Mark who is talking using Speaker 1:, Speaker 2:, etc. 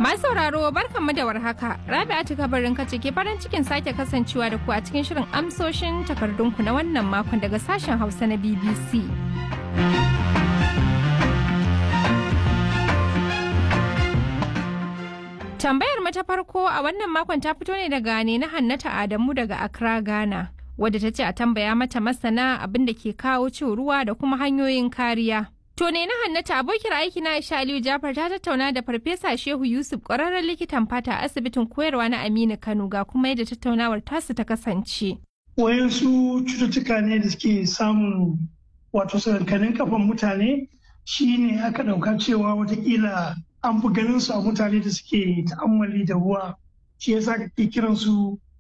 Speaker 1: Masu sauraro barkanmu da warhaka. Rabi'atu kabarin kace ke farin cikin sake kasancewa da ku a cikin shirin amsoshin takardunku na wannan makon daga sashen Hausa na BBC. Tambayar mu ta farko a wannan makon ta fito ne daga ne na Hannata Adamu daga Accra, Ghana. Wadda ta ce a tambaya mata masana abin da ke kawo cin ruwa da kuma hanyoyin kariya. To ne na Hannata abokiyar aiki na Aisha Aliyu Jafar ta tattauna da Farfesa Shehu Yusuf ƙwararren likitan fata a asibitin koyarwa na Aminu Kano ga kuma yadda tattaunawar tasu ta kasance.
Speaker 2: Wayansu cututtuka ne da suke samun wato sakankanin kafan mutane shi ne aka ɗauka cewa watakila an fi ganin su a mutane da suke ta'ammali da ruwa shi yasa kake kiran su